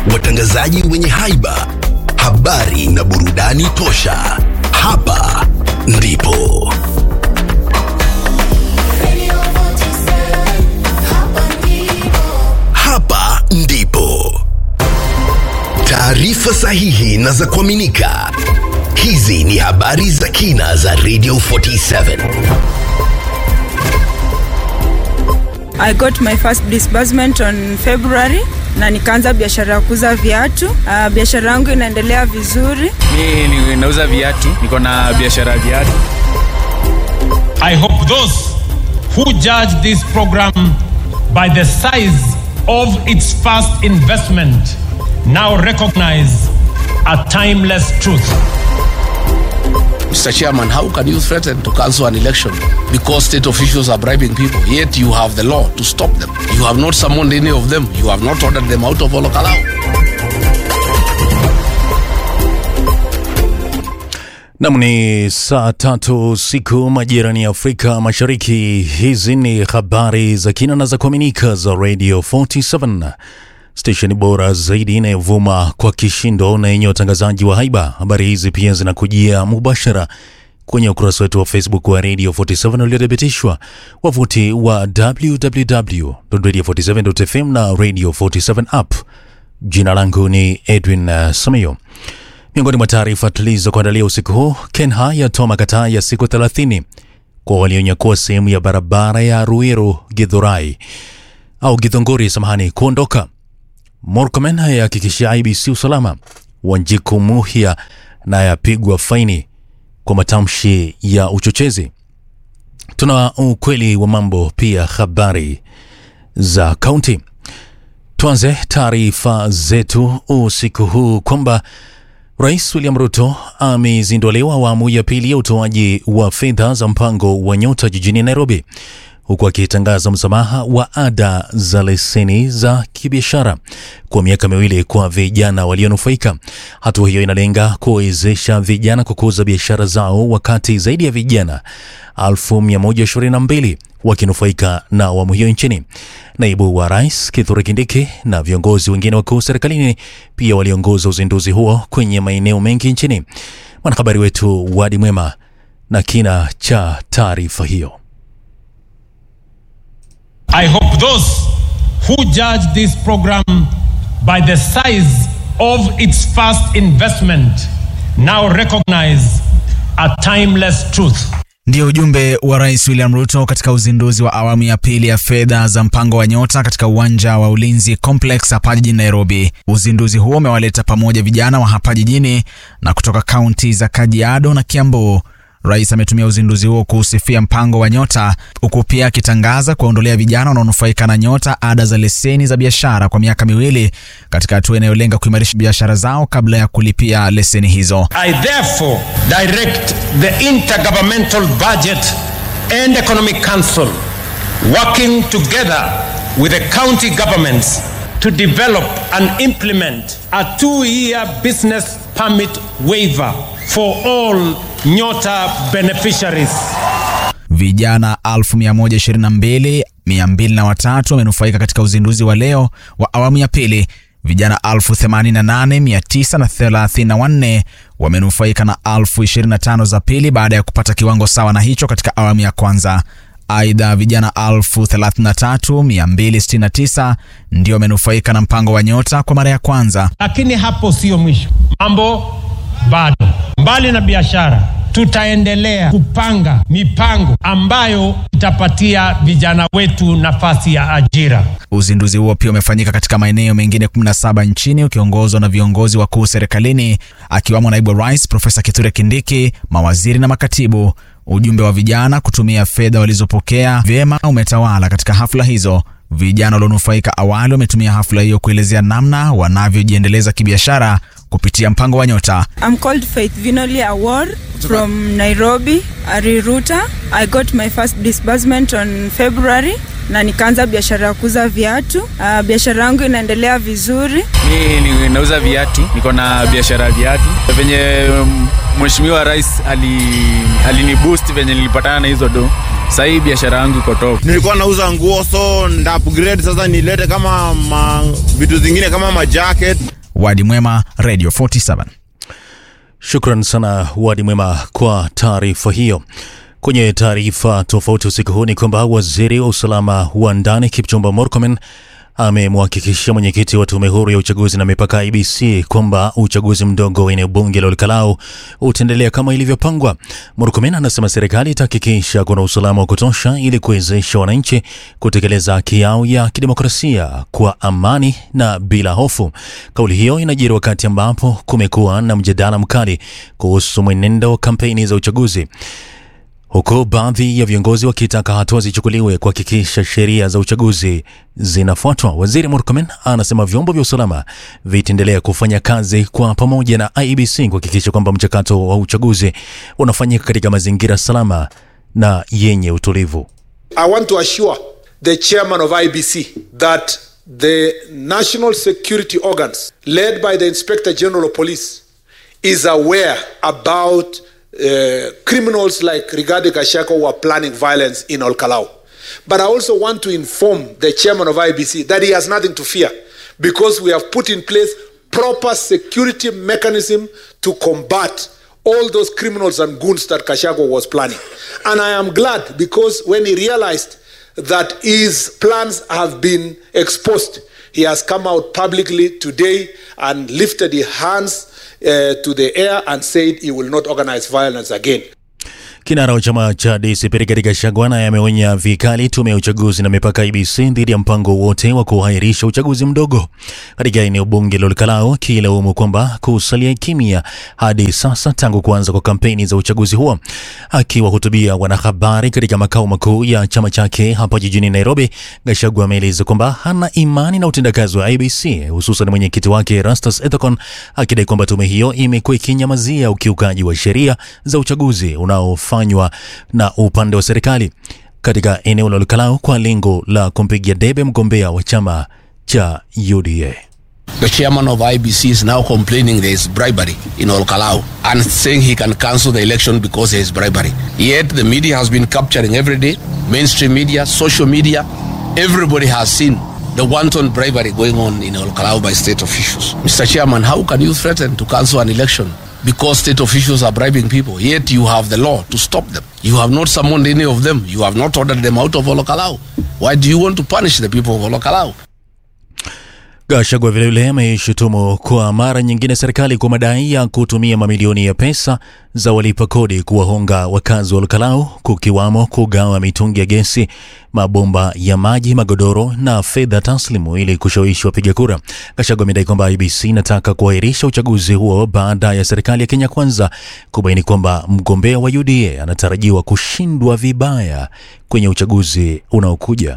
watangazaji wenye haiba, habari na burudani tosha. Hapa ndipo hapa ndipo taarifa sahihi na za kuaminika. Hizi ni habari za kina za Radio 47. I got my first disbursement on February na nikaanza biashara ya kuuza viatu. Uh, biashara yangu inaendelea vizuri. Mi ni- nauza viatu, niko na biashara ya viatu. I hope those who judge this program by the size of its first investment now recognize a timeless truth. Mr. Chairman, how can you threaten to cancel an election because state officials are bribing people? Yet you have the law to stop them. You have not summoned any of them. You have not ordered them out of Olokalawa. Nam ni saa tatu siku majirani ya Afrika Mashariki. Hizi ni habari za kina na za kuaminika za Radio 47 stesheni bora zaidi inayovuma kwa kishindo na yenye watangazaji wa haiba. Habari hizi pia zinakujia mubashara kwenye ukurasa wetu wa Facebook wa Radio 47 uliothibitishwa, wavuti wa www.radio47.fm na Radio 47 app. Jina langu ni Edwin uh, Samayo. Miongoni mwa taarifa tulizokuandalia usiku huu, Kenha yatoa makataa ya siku 30 kwa walionyakua sehemu ya barabara ya Ruiru Githurai au Githunguri, samahani, kuondoka. Murkomen yahakikishia IBC usalama. Wanjiku Muhia naye apigwa faini kwa matamshi ya uchochezi. Tuna ukweli wa mambo, pia habari za kaunti. Tuanze taarifa zetu usiku huu kwamba Rais William Ruto amezinduliwa awamu ya pili ya utoaji wa fedha za mpango wa Nyota jijini Nairobi, huku akitangaza msamaha wa ada za leseni za kibiashara kwa miaka miwili kwa vijana walionufaika. Hatua hiyo inalenga kuwezesha vijana kukuza biashara zao, wakati zaidi ya vijana 1122 wakinufaika na awamu hiyo nchini. Naibu wa rais Kithure Kindiki na viongozi wengine wakuu serikalini pia waliongoza uzinduzi huo kwenye maeneo mengi nchini. Mwanahabari wetu Wadi Mwema na kina cha taarifa hiyo. I hope those who judge this program by the size of its first investment now recognize a timeless truth. Ndio ujumbe wa Rais William Ruto katika uzinduzi wa awamu ya pili ya fedha za mpango wa Nyota katika uwanja wa Ulinzi Complex hapa jijini Nairobi. Uzinduzi huo umewaleta pamoja vijana wa hapa jijini na kutoka kaunti za Kajiado na Kiambu. Rais ametumia uzinduzi huo kuusifia mpango wa Nyota, huku pia akitangaza kuwaondolea vijana wanaonufaika na Nyota ada za leseni za biashara kwa miaka miwili, katika hatua inayolenga kuimarisha biashara zao kabla ya kulipia leseni hizo. I therefore direct the Intergovernmental Budget and Economic Council working together with the county governments to develop and implement a two-year business permit waiver for all Nyota beneficiaries. Vijana 122203 wamenufaika katika uzinduzi wa leo wa awamu ya pili. Vijana 88934 wamenufaika na 1025 za pili baada ya kupata kiwango sawa na hicho katika awamu ya kwanza. Aidha, vijana 33269 ndio wamenufaika na mpango wa Nyota kwa mara ya kwanza. Lakini hapo sio mwisho, mambo bado. Mbali na biashara, tutaendelea kupanga mipango ambayo itapatia vijana wetu nafasi ya ajira. Uzinduzi huo pia umefanyika katika maeneo mengine 17 nchini ukiongozwa na viongozi wakuu serikalini akiwamo naibu wa rais Profesa Kithure Kindiki, mawaziri na makatibu. Ujumbe wa vijana kutumia fedha walizopokea vyema umetawala katika hafla hizo. Vijana walionufaika awali wametumia hafla hiyo kuelezea namna wanavyojiendeleza kibiashara kupitia mpango wa Nyota. I'm called Faith Vinoli Award from Nairobi, Ariruta. I got my first disbursement on February na nikaanza biashara ya kuuza viatu. Uh, biashara yangu inaendelea vizuri. Mi ni- nauza viatu, niko na biashara ya viatu. Venye mm, mheshimiwa rais ali, alini boost venye nilipatana na hizo do, Sasa hii biashara yangu iko top. nilikuwa nauza nguo so nda upgrade sasa nilete kama ma, vitu zingine kama majacket Wadi Mwema, Radio 47. Shukran sana Wadi Mwema kwa taarifa hiyo. Kwenye taarifa tofauti usiku huu ni kwamba waziri wa usalama wa ndani Kipchumba Murkomen amemhakikishia mwenyekiti wa tume huru ya uchaguzi na mipaka IBC kwamba uchaguzi mdogo wa eneo bunge la Olkalau utaendelea kama ilivyopangwa. Murkomen anasema serikali itahakikisha kuna usalama wa kutosha ili kuwezesha wananchi kutekeleza haki yao ya kidemokrasia kwa amani na bila hofu. Kauli hiyo inajiri wakati ambapo kumekuwa na mjadala mkali kuhusu mwenendo wa kampeni za uchaguzi huku baadhi ya viongozi wakitaka hatua zichukuliwe kuhakikisha sheria za uchaguzi zinafuatwa. Waziri Murkomen anasema vyombo vya usalama vitaendelea kufanya kazi kwa pamoja na IEBC kuhakikisha kwamba mchakato wa uchaguzi unafanyika katika mazingira salama na yenye utulivu. I want to assure the chairman of IBC that the national security organs, led by the Inspector General of Police, is aware about uh, criminals like Rigade Kashako who are planning violence in Olkalau. But I also want to inform the chairman of IBC that he has nothing to fear because we have put in place proper security mechanism to combat all those criminals and goons that Kashako was planning. And I am glad because when he realized that his plans have been exposed, he has come out publicly today and lifted his hands uh, to the air and said he will not organize violence again. Kinara wa chama cha DCP Rigathi Gachagua naye ameonya vikali tume ya uchaguzi na mipaka IBC dhidi ya mpango wote wa kuahirisha uchaguzi mdogo katika eneo bunge la Olkalau, akilaumu kwamba kusalia kimya hadi sasa tangu kuanza kwa kampeni za uchaguzi huo. Akiwahutubia wanahabari katika makao makuu ya chama chake hapa jijini Nairobi, Gachagua ameeleza kwamba hana imani na utendakazi wa IBC, hususan mwenyekiti wake Erastus Ethekon, akidai kwamba tume hiyo imekuwa ikinyamazia ukiukaji wa sheria za uchaguzi unaofanywa na upande wa serikali katika eneo la Olkalau kwa lengo la kumpigia debe mgombea wa chama cha UDA. The chairman of IBC is now complaining there is bribery in Olkalau and saying he can cancel the election because there is bribery. Yet the media has been capturing every day, mainstream media, social media, everybody has seen the wanton bribery going on in Olkalau by state officials. Mr. Chairman, how can you threaten to cancel an election because state officials are bribing people? Yet you have the law to stop them. You have not summoned any of them. You have not ordered them out of Olkalau. Why do you want to punish the people of Olkalau? Gachagua vilevile ameishutumu kwa mara nyingine serikali kwa madai ya kutumia mamilioni ya pesa za walipa kodi kuwahonga wakazi wa Olkalau, kukiwamo kugawa mitungi ya gesi, mabomba ya maji, magodoro na fedha taslimu ili kushawishi wapiga kura. Gachagua amedai kwamba IBC inataka kuahirisha uchaguzi huo baada ya serikali ya Kenya Kwanza kubaini kwamba mgombea wa UDA anatarajiwa kushindwa vibaya kwenye uchaguzi unaokuja.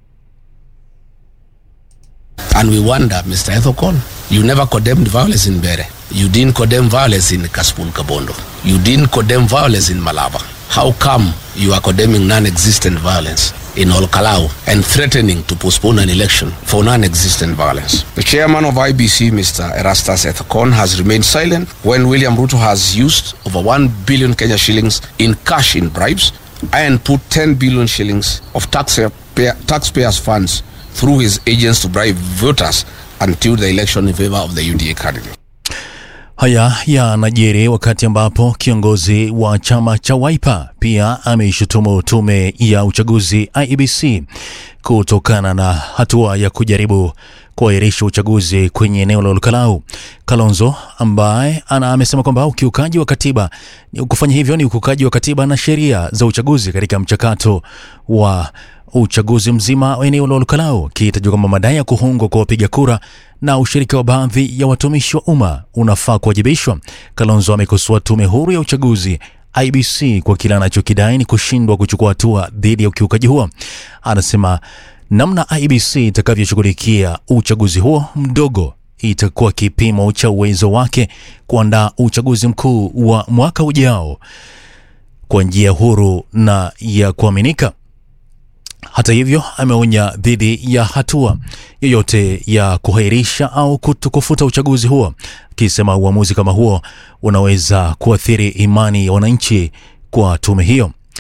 And we wonder, Mr. Ethokon, you never condemned violence in Bere. You didn't condemn violence in Kaspul Kabondo. You didn't condemn violence in Malaba. How come you are condemning non-existent violence in Olkalau and threatening to postpone an election for non-existent violence? The chairman of IBC, Mr. Erastus Ethokon, has remained silent when William Ruto has used over 1 billion Kenya shillings in cash in bribes and put 10 billion shillings of taxpayer, taxpayers' funds through his agents to bribe voters until the election in favor of the UDA candidate. Haya yanajiri wakati ambapo kiongozi wa chama cha Wiper pia ameishutumu tume ya uchaguzi IEBC kutokana na hatua ya kujaribu kuahirisha uchaguzi kwenye eneo la Olkalau. Kalonzo ambaye ana amesema kwamba ukiukaji wa katiba kufanya hivyo ni ukiukaji wa katiba na sheria za uchaguzi katika mchakato wa uchaguzi mzima wa eneo la Olkalau, kitajwa kwamba madai ya kuhongwa kwa wapiga kura na ushirika wa baadhi ya watumishi wa umma unafaa kuwajibishwa. Kalonzo amekosoa tume huru ya uchaguzi IBC kwa kile anachokidai ni kushindwa kuchukua hatua dhidi ya ukiukaji huo. Anasema namna IBC itakavyoshughulikia uchaguzi huo mdogo itakuwa kipimo cha uwezo wake kuandaa uchaguzi mkuu wa mwaka ujao kwa njia huru na ya kuaminika. Hata hivyo, ameonya dhidi ya hatua yoyote ya kuhairisha au kufuta uchaguzi huo, akisema uamuzi kama huo unaweza kuathiri imani ya wananchi kwa tume hiyo.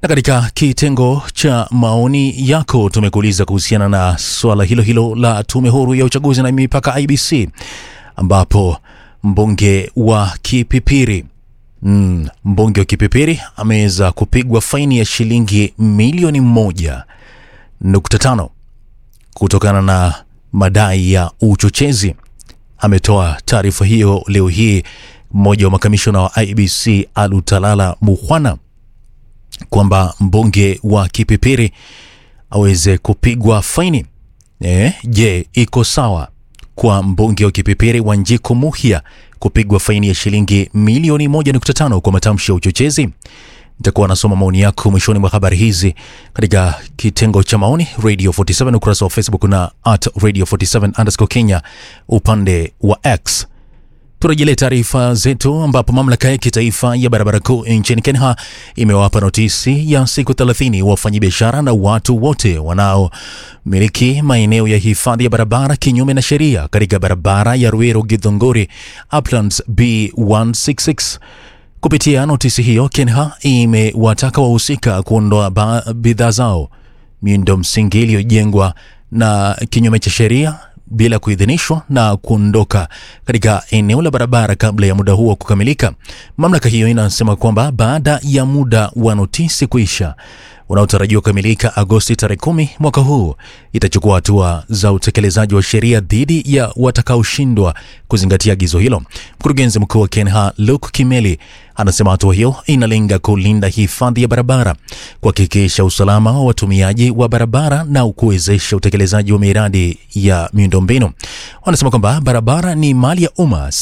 Na katika kitengo cha maoni yako tumekuuliza kuhusiana na swala hilo hilo la tume huru ya uchaguzi na mipaka IBC, ambapo mbunge wa Kipipiri mm, mbunge wa Kipipiri ameweza kupigwa faini ya shilingi milioni moja nukta tano kutokana na madai ya uchochezi. Ametoa taarifa hiyo leo hii mmoja wa makamishona wa IBC Alutalala Mukhwana kwamba mbunge wa Kipipiri aweze kupigwa faini. E, je, iko sawa kwa mbunge wa Kipipiri Wanjiku Muhia kupigwa faini ya shilingi milioni 1.5 kwa matamshi ya uchochezi? Nitakuwa nasoma maoni yako mwishoni mwa habari hizi katika kitengo cha maoni Radio 47 ukurasa wa Facebook na at Radio 47 underscore Kenya upande wa X. Turejelee taarifa zetu ambapo mamlaka ya kitaifa ya barabara kuu nchini Kenya imewapa notisi ya siku 30 wafanyabiashara na watu wote wanaomiliki maeneo ya hifadhi ya barabara kinyume na sheria katika barabara ya Ruiru Githunguri Uplands B166. Kupitia notisi hiyo, Kenha imewataka wahusika kuondoa ba- bidhaa zao miundo msingi iliyojengwa na kinyume cha sheria bila kuidhinishwa na kuondoka katika eneo la barabara kabla ya muda huo kukamilika. Mamlaka hiyo inasema kwamba baada ya muda wa notisi kuisha unaotarajiwa kukamilika Agosti tarehe kumi mwaka huu, itachukua hatua za utekelezaji wa sheria dhidi ya watakaoshindwa kuzingatia agizo hilo. Mkurugenzi mkuu wa KENHA Luke Kimeli anasema hatua hiyo inalenga kulinda hifadhi ya barabara, kuhakikisha usalama wa watumiaji wa barabara na kuwezesha utekelezaji wa miradi ya miundombinu. Wanasema kwamba barabara ni mali ya umma